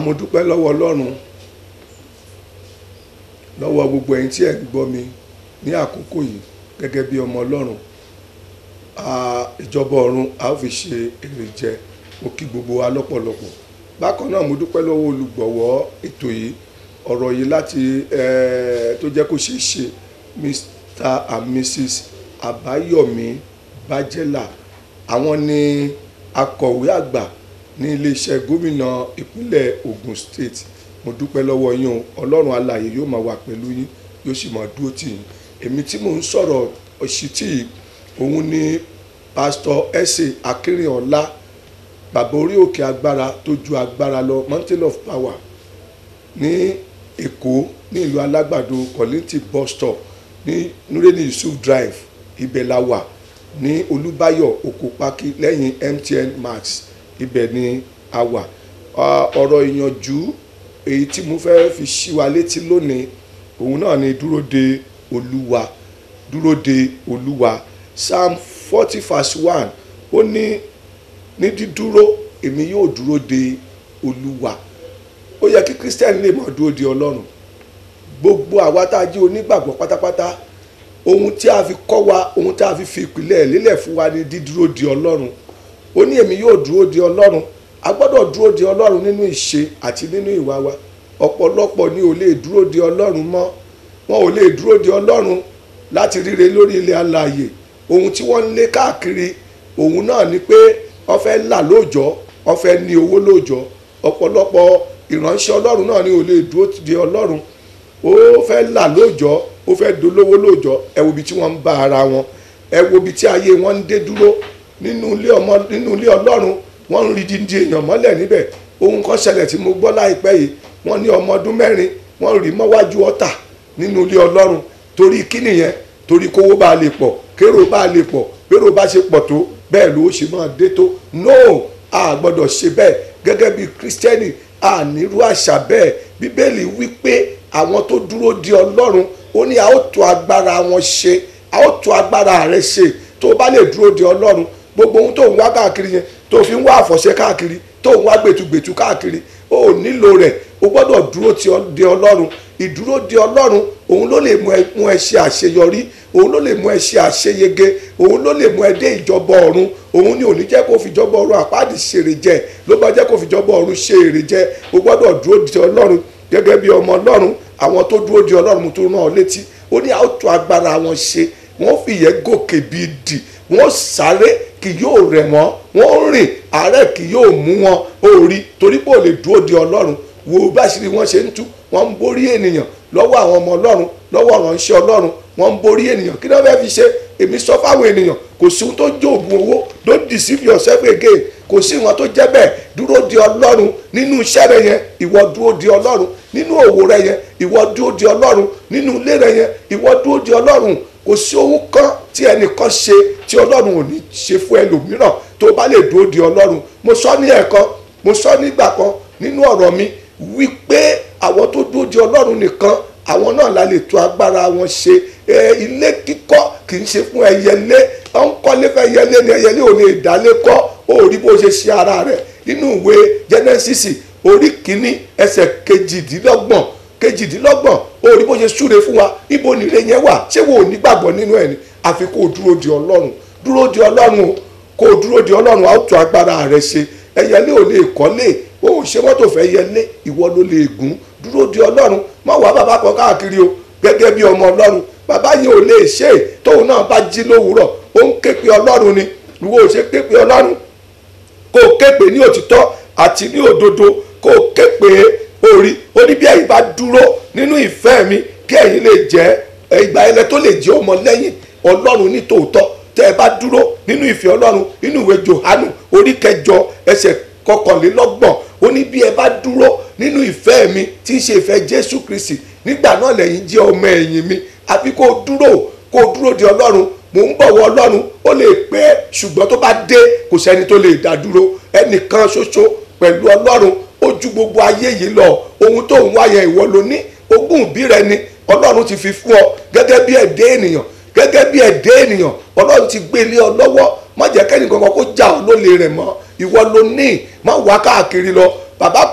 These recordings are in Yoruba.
àmúdúpẹ́ lọ́wọ́ ọlọ́run lọ́wọ́ gbogbo ẹ̀yin tí ẹ̀ ń gbọ́ mi ní àkókò yìí gẹ́gẹ́ bí ọmọ ọlọ́run Ah, ìjọba ọ̀run a ó fi ṣe èrè jẹ mo kí gbogbo wa lọ́pọ̀lọpọ̀ bákan náà mo dúpẹ́ lọ́wọ́ olùgbọ̀wọ́ ètò yìí ọ̀rọ̀ yìí láti eh, tó jẹ́ kó ṣeé ṣe Mr and Mrs Àbáyọ̀mí Bájẹ́là àwọn ni akọ̀wé àgbà ní iléeṣẹ́ gómìnà ìpínlẹ̀ Ògùn State mo dúpẹ́ lọ́wọ́ yín o ọlọ́run alààyè yóò máa wà pẹ̀lú yín yóò sì máa dúró tì yín èmi tí mò ń sọ̀rọ̀ òṣìtì yìí òun ni pásítọ̀ ẹ̀sẹ̀ akínrìnọ̀lá bàbá orí òkè agbára tó ju agbára lọ mountain of power ní èkó ní ìlú alágbàdo kọ́lìntì bus stop ní nureni yusuf drive ibẹ̀ la wà ní olúbáyọ̀ òkòpákí lẹ́yìn mtn max ibẹ̀ ni a wà Ah, ọ̀rọ̀ ìyànjú èyí tí mo fẹ́ fi ṣí wa létí lónìí òun náà ni dúró de olúwa dúró de olúwa psalm forty verse one ó ní ní dídúró èmi yóò dúró de olúwa ó yẹ kí christian lè mọ̀ dúró de ọlọ́run gbogbo àwa tá a jẹ́ onígbàgbọ́ pátápátá ohun tí a fi kọ́ wa ohun tí a fi fi ìpìlẹ̀ lélẹ̀ fún wa ní dídúró de ọlọ́run ó ní èmi yóò dúró de ọlọ́run a gbọ́dọ̀ dúró de ọlọ́run nínú ìṣe àti nínú ìwà wa ọ̀pọ̀lọpọ̀ ni ò lè dúró de ọlọ́run mọ́ wọn ò lè dúró de ọlọ́run láti ríre lórí ilẹ̀ alààyè ohun tí wọ́n ń lé káàkiri òun náà ni pé wọ́n fẹ́ là lóòjọ́ wọ́n fẹ́ ní owó lóòjọ́ ọ̀pọ̀lọpọ̀ ìránṣẹ́ ọlọ́run náà ni ò lè dúró de ọlọ́run ó fẹ́ là lóòjọ́ ó fẹ́ dolówó lóòjọ́ ẹ wo ibi tí wọ́n ń bá ara wọn ẹ wo ibi tí ayé wọn ń dé dúró nínú ilé ọmọ nínú ilé ọlọ́run wọ́n ń rí dídí èèyàn mọ́lẹ̀ níbẹ̀ ohun kan ṣẹlẹ̀ tí mo gbọ́ láìpẹ́ yìí wọ́n ní ọmọ ọdún mẹ́rin wọ́n rí mọ́wájú ọ̀tà nínú ilé ọlọ́run torí kí nìyẹn torí kówó bá lè pọ̀ kérò bá lè pọ̀ kérò bá ṣe pọ̀ tó bẹ́ẹ̀ ló ṣe máa dé tó no a gbọ́dọ̀ ṣe bẹ́ẹ̀ gẹ́gẹ́ bí kírísítẹ́nì a nírú àṣà bẹ́ẹ̀ bíbélì wí pé àwọn tó dúró di ọlọ́run ó ní a ó tó agbára wọn ṣe a ó tó agbára rẹ ṣe tó o bá lè dúró di ọlọ́run gbogbo ohun tó ń wá káàkiri yẹn tó fi ń wá àfọ̀ṣẹ káàkiri tó ń wá gbẹ̀tugbẹ̀tu káàkiri ó nílò rẹ̀ o gbọ́dọ̀ dúró ti ọ- de ọlọ́run ìdúró de ọlọ́run òun ló lè mú ẹ mú ẹ ṣe àṣeyọrí òun ló lè mú ẹ ṣe àṣeyege òun ló lè mú ẹ dé ìjọba ọ̀run òun ni ò ní jẹ́ kó fi ìjọba ọ̀run àpáàdì ṣèrè jẹ ló bá jẹ́ kó fi ìjọba ọ̀run ṣe èrè jẹ o gbọ́dọ̀ dúró de ọlọ́run gẹ́gẹ́ bí ọmọ ọlọ́run àwọn tó dúró de ọlọ́run mo tó rán ọ létí ó ní àwọn tó agbára wọn ṣe wọ́n fìyẹ́ gòkè bíi dì wọ́n sáré kì yóò rẹ̀ wọ́n wọ́n rìn àárẹ̀ kì yóò mú wọn ó rí torí pé ò lè dúró de ọlọ́run wo bá ṣe ni wọ́n ṣe ń tú wọ́n ń borí ènìyàn lọ́wọ́ àwọn ọmọ ọlọ́run lọ́wọ́ ìránṣẹ́ ọlọ́run wọ́n ń borí ènìyàn kí ni wọ́n fẹ́ fi ṣe èmi sọ fáwọn ènìyàn kò sí ohun tó jẹ́ òògùn owó don't deceive yourself again kò sí ìwọ̀n tó jẹ́ bẹ́ẹ̀ dúró de ọlọ́run nínú iṣẹ́ rẹ yẹn ìwọ dúró de ọlọ́run nínú òwò rẹ yẹn ìwọ dúró de ọlọ́run nínú ilé rẹ yẹn ìwọ dúró de ọlọ́run kò sí ohun kan tí ẹnìkan ṣe tí ọlọ́run ò ní ṣe fún ẹlòmíràn tó bá lè dúró de ọlọ́run mo sọ ní ẹ̀kan mo sọ nígbà kan nínú ọ̀rọ̀ mi wípé àwọn tó dúró de ọlọ́run nìkan àwọn náà la lè tó agbára wọn ṣe ẹ ilé kíkọ́ kì í ṣe fún ẹyẹlé ọ ń kọ́lé fẹ́ ẹyẹlé ni ẹyẹlé ò lè dálé kọ́ ó rí bó ṣe ṣe ara rẹ̀ nínú ìwé Genesis orí kìíní ẹsẹ̀ kejìdínlọ́gbọ̀n kejìdínlọ́gbọ̀n ó rí bó ṣe súre fún wa ibo nìre yẹn wà ṣé wo ò ní gbàgbọ́ nínú ẹ̀ ni àfi kó o dúró de ọlọ́run dúró de ọlọ́run o kó o dúró de ọlọ́run á tó agbára rẹ̀ ṣe ẹyẹlé ò lè kọ́lé o ò ṣe mọ́tò fẹ́ yẹlé ìwọ ló lè gùn dúró de ọlọ́run má wàá bàbá kan káàkiri o gẹ́gẹ́ bí ọmọ ọlọ́run bàbá yẹn ò lè ṣe é tóun náà bá jí lówùúrọ̀ ó ń ké pe ọlọ́run ni ìwọ ò ṣe ké pe ọlọ́run kó o ké pe ní òtítọ́ àti ní òdodo kó o ké pe orí ó ní bí ẹ̀yin bá dúró nínú ìfẹ́ mi kí ẹ̀yin lè jẹ́ ìgbà ẹlẹ́ tó lè jẹ́ ọmọ lẹ́yìn ọlọ́run ní tòótọ́ tẹ́ ẹ bá dúró nínú ìfẹ́ ọlọ́run nínú ìwé Jòhánù orí kẹjọ ẹsẹ̀ kọkànlélọ́gbọ̀n ó ní bí ẹ bá dúró nínú ìfẹ́ mi tí í ṣe ìfẹ́ Jésù Kristi nígbà náà lẹ́yìn jẹ́ ọmọ ẹ̀yìn mi àbí kó o dúró kó o dúró de ọlọ́run mò ń bọ̀wọ̀ ọlọ́run ó lè pẹ́ ṣùgbọ́n tó bá dé kò sẹ́ni tó lè dá dúró ẹnìkan ṣoṣo pẹ̀lú ọlọ́run ó ju gbogbo ayé yìí lọ ohun tó ń wáyẹ ìwọ ló ní ogún ìbí rẹ ni ọlọ́run ti fi fún ọ gẹ́gẹ́ bí ẹ̀dẹ́ ènìyàn gẹ́gẹ́ bí ẹ̀dẹ́ ènìyàn ọlọ́run ti gbé lé ọ lọ́wọ́ má jẹ́ kẹ́ni kankan kó já ọ lólè rẹ̀ mọ́ ìwọ ló ní má wá káàkiri lọ bàbá kan wà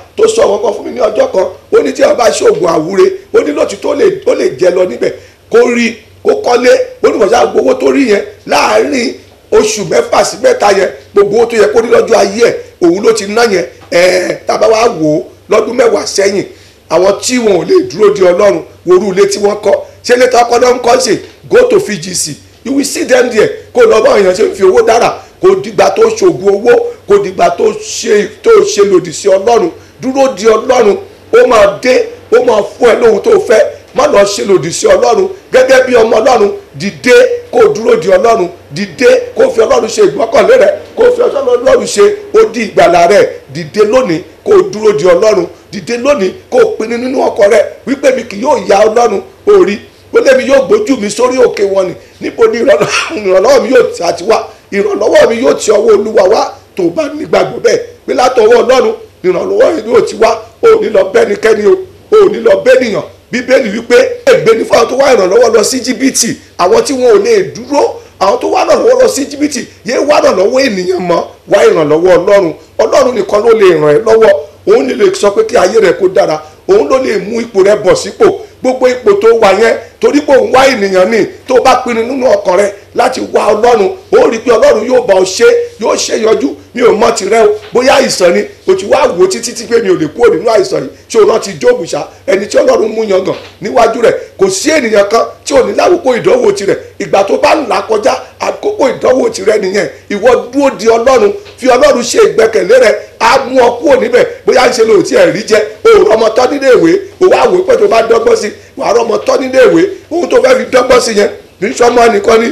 tó sọ wọn kan fún mi ní ọjọ́ kan ó ní tí wọn bá ṣe oògùn àwúre ó ní lóòtítọ́ ó lè jẹ lọ níbẹ̀ kó rí kó kọ́lé ó ní mọ̀ṣá gbowó tó rí yẹn láàárín oṣù mẹ́fà sí mẹ́ta yẹn gbogbo owó tó yẹ kó rí lọ́jọ́ ayé ẹ̀ òun ló ti ná yẹn ẹ̀ẹ́ tábà wá wò ó lọ́dún mẹ́wàá sẹ́yìn àwọn tí wọn ò lè dúró de ọlọ́run worú ilé tí wọ́n kọ́ ṣé ilé tó kọ́ náà ń kọ́ sí go to VGC you will see them there kó lọ bá èèyàn ṣe ń fi owó dára kò dìgbà tó ṣògùn owó kò dìgbà tó ṣe tó ṣe lòdì sí ọlọ́run dúró di ọlọ́run ó máa dé ó máa fún ẹ lóhun tó fẹ́ má lọ ṣe lòdì sí ọlọ́run gẹ́gẹ́ bí ọmọ ọlọ́run dìde kó dúró di ọlọ́run dìde kó fi ọlọ́run ṣe ìgbọ́kànlé rẹ kó fi ọlọ́run ṣe odi ìgbàlà rẹ dìde lónìí kó dúró di ọlọ́run dìde lónìí kó pinnu nínú ọkọ rẹ wípé mi kì yóò ya ọlọ́run orí ó lé mi yóò gbójú mi sórí òkè wọn ni níbo ni ìrànlọ́wọ́ mi yóò ti àti wá ìrànlọ́wọ́ mi yóò ti ọwọ́ olúwa wá tó bá nígbàgbọ́ bẹ́ẹ̀ pé látọwọ́ ọlọ́run ìrànlọ́wọ́ mi yóò ti wá ó ní lọ bẹ́nikẹ́ni o ó ní lọ bẹ́nìyàn bíbélì wípé ègbé ní fáwọn tó wá ìrànlọ́wọ́ lọ sí jìbìtì àwọn tí wọn ò lè dúró àwọn tó wá ìrànlọ́wọ́ lọ sí jìbìtì yé wá ìrànlọ́wọ́ ènìyàn mọ́ wá ìrànlọ́wọ́ ọlọ́run ọlọ́run nìkan ló lè ràn ẹ́ lọ́wọ́ òun lè sọ pé kí ayé rẹ kó dára òun ló lè mú ipò rẹ bọ̀ sípò gbogbo ipò tó wà yẹn torí pé òun wá ènìyàn ní tó bá pinnu nínú ọkàn rẹ láti wá ọlọ́run ó rí i pé ọlọ́run yóò bá ọ ṣe yóò ṣe yọjú mi ò mọ tirẹ̀ o bóyá àìsàn ni o ti wá wò títí tí pé mi ò lè kúrò nínú àìsàn yìí ṣé o rántí jóòbù ṣá ẹni tí ọlọ́run mú yangàn níwájú rẹ̀ kò sí ènìyàn kan tí ò ní lákòókò ìdánwò tirẹ̀ ìgbà tó bá ń là kọjá àkókò ìdánwò tirẹ̀ nìyẹn ìwọ dúró di ọlọ́run fi ọlọ́run ṣe ìgbẹ́kẹ̀lé rẹ̀ á mú ọ kúrò níbẹ̀ bóyá ń ṣe lò tí ẹ̀ rí jẹ́ òòrùn ọmọ tọ́ nílé ìwé òwò àwò pé tó bá dọ́gbọ́n sí wàá rọmọ tọ́ nílé ìwé ohun tó fẹ́ fi dọ́gbọ́n sí yẹn kì í sọmọ nìkan ni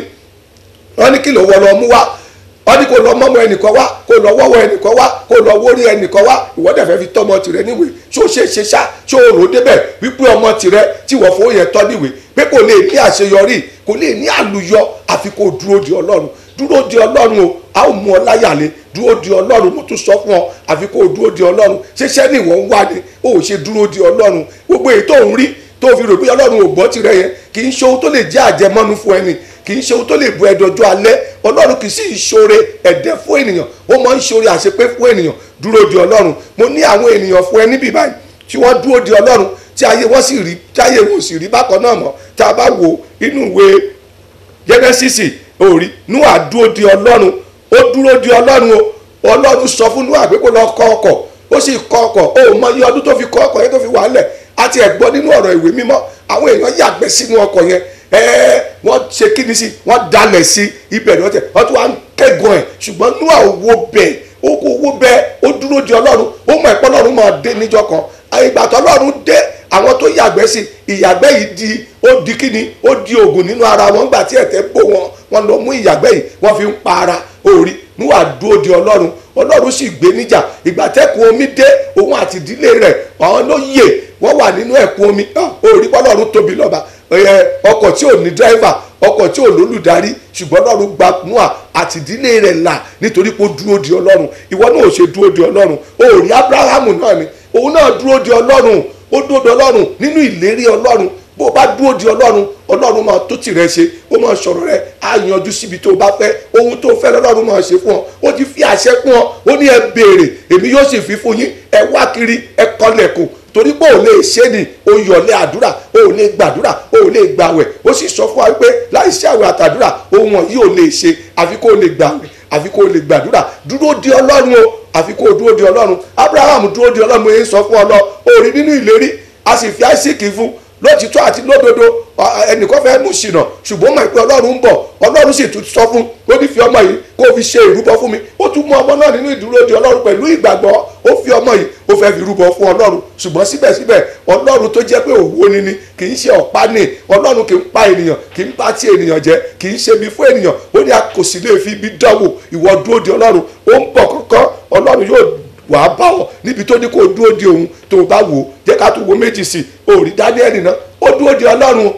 wọ́n ní kí ló wọ lọ mú wá wọ́n ní kó lọ mọ́mọ́ ẹnìkan wá kó lọ wọ́wọ́ ẹnìkan wá kó lọ wórí ẹnìkan wá ìwọ́n dẹ̀ fẹ́ fi tọ́mọ tìrẹ níwèé ṣó ṣe ṣe ṣá ṣó rò débẹ̀ wípé ọmọ tìrẹ tí wọ́n fowó yẹn tọ́ níwèé pé kò lè ní àṣeyọrí kò lè ní àlùyọ àfi kó dúró di ọlọ́run dúró di ọlọ́run o a ó mú ọ láyàlé dúró di ọlọ́run mo tún sọ fún ọ àfi kó dúró di ọlọ́run ṣẹṣẹ́ ni ìwọ ń wá ni o ò ṣe dúró di ọlọ́run gbogbo èyí tó ń rí tó fi rò pé ọlọ́run ò gbọ́ tirẹ̀ yẹn kì í ṣe ohun tó lè jẹ́ àjẹmọ́nu fún ẹni kì í ṣe ohun tó lè bu ẹdọjọ́ alẹ́ ọlọ́run kì í sì ṣoore ẹ̀dẹ́ fún ènìyàn ó máa ń ṣoore àṣepé fún ènìyàn dúró di ọlọ́run mo ní àwọn ènìyàn fún ẹ níbí báyìí tí wọ́n dúró di ọlọ́run tí ayé wọ́n sì rí tí ayé wọn sì rí bákan náà mọ́ tá a bá wo inú ìwé Jẹ́nẹ́sísì òrí Nóà dúró di ọlọ́run ó dúró di ọlọ́run o ọlọ́run sọ fún Nóà pé kó lọ kọ́ ọkọ̀ ó sì kọ́ ọkọ̀ ó mọ iye ọdún tó fi kọ́ ọkọ̀ yẹn tó fi wà á lẹ̀ àti ẹ̀gbọ́n nínú ọ̀rọ̀ ìwé mímọ́ àwọn èèyàn yàgbẹ́ sínú ọkọ̀ yẹn ẹ̀ẹ́ wọ́n ṣe kíni sí wọ́n dalẹ̀ sí ibẹ̀ ni wọ́n tẹ̀ wọ́n tún wá ń kẹ́gàn ẹ̀ ṣùgbọ́n Nóà owó bẹ́ẹ̀ ó kó owó bẹ́ẹ̀ ó dúró di ọlọ́run ó mọ̀ ẹ̀pọ́ ọlọ́run máa dé níjọ́ kan ìgbà tó ọlọ́run dé àwọn tó yàgbẹ́ sí ìyàgbẹ́ yìí di ó di kíni ó di oògùn nínú ara wọn gbà tí ẹ̀tẹ̀ bò wọn wọn lọ mú ìyàgbẹ́ yìí wọ́n fi ń pa ara orí Nóà dúró di ọlọ́run ọlọ́run sì gbé níjà ìgbà tẹ́kùn omi dé òun àti ìdílé rẹ̀ àwọn ló yè wọ́n wà nínú ẹ̀kún omi orí pọ́lọ́run tóbi lọ́ba ọkọ̀ tí ò ní dírẹ́fà ọkọ̀ tí ò lólùdarí ṣùgbọ́n ọlọ́run gba Nóà àti ìdílé rẹ̀ là nítorí pé ó dúró di ọlọ́run ìwọ náà ò ṣe dúró di ọlọ́run ó rí Ábúráhámù náà ni òun náà dúró di ọlọ́run ó dúró di ọlọ́run nínú ìlérí ọlọ́run bó o bá dúró di ọlọ́run ọlọ́run máa tó tìrẹ ṣe ó máa sọ̀rọ̀ rẹ á yanjú síbi tó o bá fẹ́ ohun tó fẹ́ lọ́lọ́run máa ṣe fún ọ ó ti fi àṣẹ fún ọ ó ní ẹ béèrè èmi yóò sì fi fún yín ẹ wá kiri ẹ kọlẹ̀kùn torí pé ò lè ṣe ni o yọ̀lẹ̀ àdúrà o ò lè gbàdúrà o ò lè gbàwẹ̀ ó sì sọ fún wa pé láì ṣe àwẹ̀ àtàdúrà ohun wọ̀nyí ò lè ṣe àfi kó o lè gbàwẹ̀ àfi kó o lè gbàdúrà dúró di ọlọ́run o àfi kó o dúró di ọlọ́run Abraham dúró di ọlọ́run mo yẹn sọ fún ọ lọ o rí nínú ìlérí a sì fi Isaac fún lótìtọ́ àti lódodo ẹnìkan fẹ́ mú ṣìnà ṣùgbọ́n mọ̀ pé ọlọ́run ń bọ̀ ọlọ́run sì tún sọ fún ó ní fi ọmọ yìí kó o fi ṣe ìrúbọ fún mi ó tún mú ọmọ náà nínú ìdúró di ọlọ́run pẹ̀lú ìgbàgbọ́ ó fi ọmọ yìí ó fẹ́ fi rúbọ fún ọlọ́run ṣùgbọ́n síbẹ̀síbẹ̀ ọlọ́run tó jẹ́ pé òwò ni ni kì í ṣe ọ̀pá ni ọlọ́run kì í pa ènìyàn kì í pa tí ènìyàn jẹ kì í ṣe bí fún ènìyàn ó ní a kò sì lè fi ibi dánwò ìwọ dúró di ọlọ́run ó ń bọ̀ kọ́kọ́ ọlọ́run yóò wàá bá ọ níbi tó ní kó dúró di òun tó o bá wò ó jẹ́ ká tún wo méjì sí i ó rí Dáníẹ́lì náà ó dúró di ọlọ́run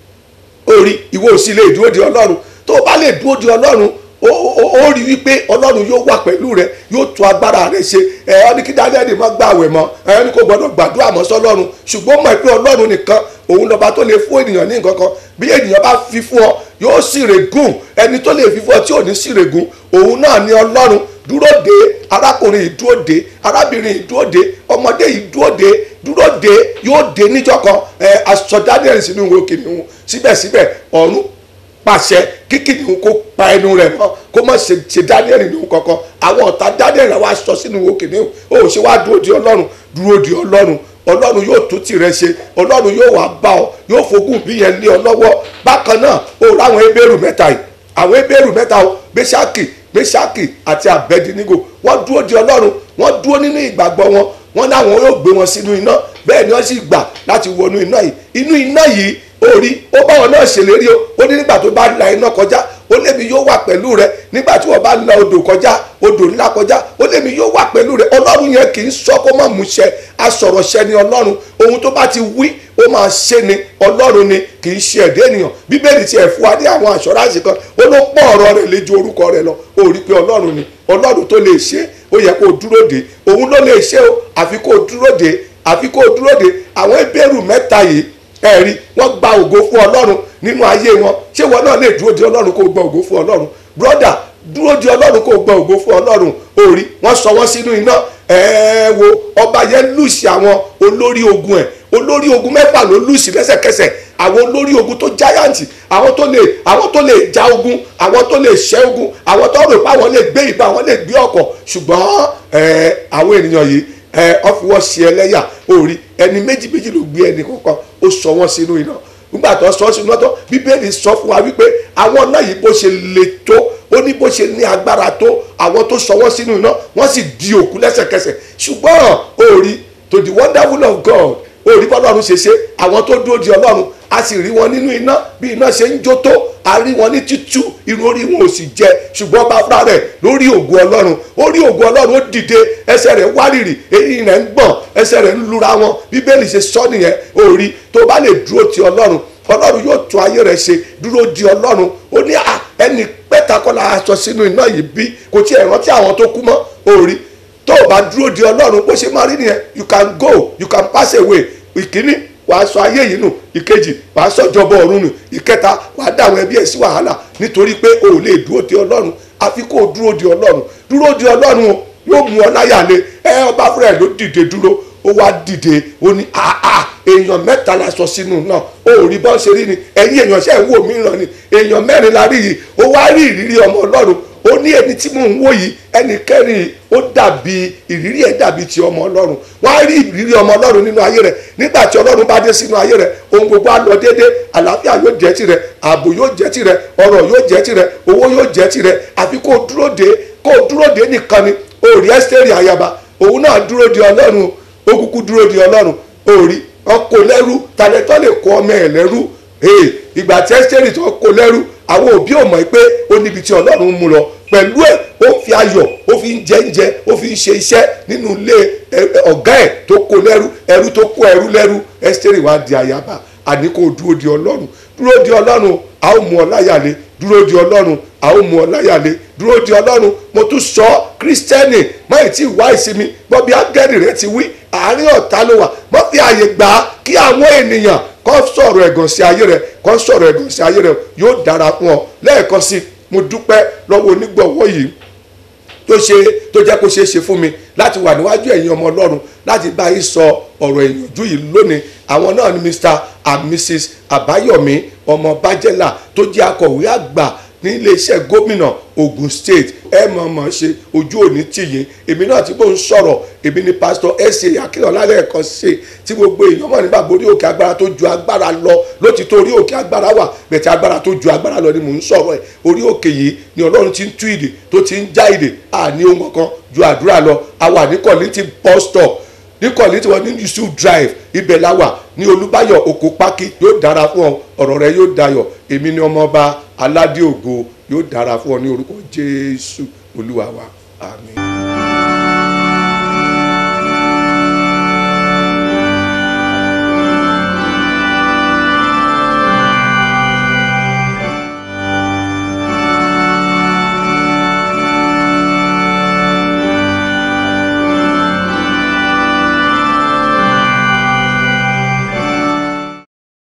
ó rí ìwọ ò sì lè dúró di ọlọ́run tó o bá lè dúró di ọlọ́run ó rí wípé ọlọ́run yóò wà pẹ̀lú rẹ yóò tún agbára rẹ ṣe ẹ ọ ní kí Dáníẹ́lì má gba àwẹ̀ mọ́ ẹ ní kó gbọdọ̀ gbàdúrà mọ́ sọ́lọ́run ṣùgbọ́n mọ̀ pé ọlọ́run nìkan òun lọ́ba tó lè fún ènìyàn ní nǹkan kan bí ènìyàn bá fi fún ọ yóò sì règùn ẹni tó lè fi fún ọ tí ò ní sì règùn òun náà ni ọlọ́run dúró de arákùnrin yìí dúró de arábìnrin yìí dúró de ọmọdé yìí dúró de dúró de yóò de níjọ́ kan ẹ aṣọ daniel sínú ìwé kìnìún síbẹ̀síbẹ̀ ọ̀run pàṣẹ kí kìnìún kó pa ẹnu rẹ̀ mọ́ kó má ṣe ṣe daniel nínú kankan àwọn ọ̀tá daniel wá sọ sínú ìwé kìnìún ó ṣe wá dúró di ọlọ́run dúró di ọlọ́run ọlọ́run yóò tún tìrẹ ṣe ọlọ́run yóò wá bá ọ yóò fogún bí yẹn lé ọ lọ́wọ́ bákan náà ó ráwọn ebéèrú mẹ́ta yìí àwọn ebéèrú mẹ́ta o mẹ́ṣákì mẹ́ṣákì àti àbẹ́dínígò wọ́n dúró di ọlọ́run wọ́n dúró nínú ìgbàgbọ́ wọn wọ́n láwọn yóò gbé wọn sínú iná bẹ́ẹ̀ ni wọ́n sì gbà láti wọnú iná yìí inú iná yìí orí ó bá wọn náà ṣèlérí o ó ní nígbà tó bá la iná kọjá ó lémi yóò wà pẹ̀lú rẹ nígbà tí wọ́n bá la odò kọjá odò ńlá kọjá ó lémi yóò wà pẹ̀lú rẹ ọlọ́run yẹn kì í sọ kó má múṣẹ asọ̀rọ̀ṣẹ ni ọlọ́run ohun tó bá ti wí ó máa ṣe ni ọlọ́run ni kì í ṣe ẹ̀dá ènìyàn bíbélì tiẹ̀ fún wa ní àwọn àṣọráṣì kan ó ló pọ̀ ọ̀rọ̀ rẹ̀ lé ju orúkọ rẹ̀ lọ ó rí pé ọlọ́run ni ọlọ́run tó lè ṣe ó yẹ kó dúró de òun ló lè ṣe o àfi kó dúró de àfi kó dúró de àwọn ebéèrú mẹ́ta yìí ẹ̀rí wọ́n gba ògo fún ọlọ́run nínú ayé wọn ṣé wọn náà lè dúró de ọlọ́run kó gba ògo fún ọlọ́run brọ́dà dúró de ọlọ́run kó gba ògo fún ọlọ́run orí wọ́n sọ wọ́n sínú iná ẹ̀ẹ́ wo ọba yẹn lùsì àwọn olórí ogun ẹ̀ olórí ogun mẹ́fà ló lùsì lẹ́sẹ̀kẹsẹ̀ àwọn olórí ogun tó jáyàǹtì àwọn tó lè àwọn tó lè ja ogun àwọn tó lè ṣẹ́ ogun àwọn tó rò pé àwọn lè gbé ìbọn àwọn lè gbé ọkọ̀ ṣùgbọ́n ẹ̀ẹ́ àwọn ènìyàn yìí ẹ ọ fi wọ́n ṣe ẹlẹ́yà orí ẹni méjì méjì ló gbé ẹni kọ̀ọ̀kan ó sọ wọ́n sínú iná nígbà tó sọ sínú iná tó bíbélì sọ fún wa wípé àwọn náà yìí bó ṣe le tó ó ní bó ṣe ní agbára tó àwọn tó sọ wọ́n sínú iná wọ́n sì di òkú lẹ́sẹ̀kẹsẹ̀ ṣùgbọ́n orí to the wonderful of God orí bọ́lọ́run ṣe ṣe àwọn tó dúró di ọlọ́run a sì rí wọn nínú iná bí iná ṣe ń jó tó a rí wọn ní títú irun orí wọn ò sì jẹ ṣùgbọ́n bá fúnra rẹ̀ lórí ògùn ọlọ́run orí ògùn ọlọ́run ó dìde ẹsẹ̀ rẹ̀ wárìrì eyín rẹ̀ ń gbọ̀n ẹsẹ̀ rẹ̀ ń lura wọn bíbélì ṣe sọ nìyẹn orí tó bá lè dúró ti ọlọ́run ọlọ́run yóò tún ayé rẹ̀ ṣe dúró di ọlọ́run ó ní ẹni pẹ́ta kọ́ la aṣọ sínú iná yìí bí kò tí ẹ̀ rántí àwọn tó kú mọ́ orí tó o bá dúró di ọlọ́run bó ṣe máa rí nìyẹn you can go you can pass away ìkíní wàá sọ ayé yìí nù ìkejì wàá sọ ìjọba ọ̀run nù ìkẹta wàá dá àwọn ẹbí ẹ̀ sí wàhálà nítorí pé o ò lè dúró di ọlọ́run àfi kó o dúró di ọlọ́run dúró di ọlọ́run o yóò mú ọ láyà lé ẹ ọba fúnra ẹ ló dìde dúró ó wá dìde ó ní àà èèyàn mẹ́ta la sọ sínú náà ó rí bọ́n ṣe rí ni ẹ̀yin èèyàn ṣe ń wò mí ràn ni èèyàn mẹ́rin la rí yìí ó wá rí ìrírí ọmọ ọlọ́run ó ní ẹni tí mò ń wò yìí ẹnì kẹrin ó dàbí ìrírí ẹ dàbí ti ọmọ ọlọ́run wọ́n á rí ìrírí ọmọ ọlọ́run nínú ayé rẹ̀ nígbà tí ọlọ́run bá dé sínú ayé rẹ̀ ohun gbogbo á lọ déédé àlàáfíà yóò jẹ́ tirẹ̀ ààbò yóò jẹ́ tirẹ̀ ọrọ̀ yóò jẹ́ tirẹ̀ owó yóò jẹ́ tirẹ̀ àfi kó o dúró dé kó o dúró dé nìkan ni ó rí ẹ́sítẹ́rì àyàbá òun náà dúró di ọlọ́run ó kúkú dúró di ọlọ́run ó rí ọkọ̀ lẹ́rú tàlẹ́tọ́ lè kó ọmọ ẹ̀ lẹ́rú ìgbà tí ẹ́sítẹ́rì tó kó lẹ́rú àwọn òbí ò mọ̀ pé ó níbi tí ọlọ́run mú lọ pẹ̀lú ẹ̀ ó fi ayọ̀ ó fi ń jẹ oúnjẹ ó fi ń ṣe iṣẹ́ nínú ilé ọ̀gá ẹ̀ tó kó lẹ́rú ẹrú tó kó ẹrú lẹ́rú ẹ́sítẹ́rì wá di àyàbá àní kó dúró di ọlọ́run dúró di ọlọ́run a ó mú ọ láyàlé dúró di ọlọ́run a ó mú ọ láyàlé dúró di ọlọ́run mo tún sọ kírísítẹ́nì máyì tí wá ìsinmi bọ́bí ángẹ́lì rẹ ti wí àárín ọ̀tá ló wà mọ́ fi àyè gbà á kí àwọn ènìyàn kọ́ sọ̀rọ̀ ẹ̀gàn sí ayé rẹ̀ kọ́ sọ̀rọ̀ ẹ̀gàn sí ayé rẹ̀ yóò dára fún ọ lẹ́ẹ̀kan sí mo dúpẹ́ lọ́wọ́ onígbọ̀wọ́ yìí tó ṣe tó jẹ́ kó ṣeé ṣe fún mi láti wà níwájú ẹ̀yin ọmọ ọlọ́run láti bá yín sọ ọ̀rọ̀ ìyànjú yìí lónìí àwọn náà ni mr and mrs àbáyọ̀mí ọmọ bájẹ́là tó jẹ́ akọ̀wé àgbà ní iléeṣẹ́ gómìnà Ogun State ẹ mọ̀ mọ̀ ṣe ojú òní tìyín èmi náà tí mò ń sọ̀rọ̀ èmi ni pásítọ̀ ẹ̀sẹ̀ akínọ̀lá lẹ́ẹ̀kan ṣe tí gbogbo èèyàn mọ̀ nígbà borí òkè agbára tó ju agbára lọ lótìtọ́ orí òkè agbára wà bẹ̀tẹ̀ agbára tó ju agbára lọ ni mò ń sọ̀rọ̀ ẹ̀ orí òkè yìí ni ọlọ́run ti ń tú ìdè tó ti ń já ìdè àní ohun kankan ju àdúrà lọ a wà ní kọ́lítì bus stop ní kọ́lítì wọn ní yusuf drive ibẹ̀ la wà ní olúbáyọ̀ oko pákí yóò dára fún ọ ọ̀rọ̀ rẹ yóò dayọ̀ èmi ni ọmọọba aládé ògo yóò dára fún ọ ní orúkọ jésù olúwa wa àmín.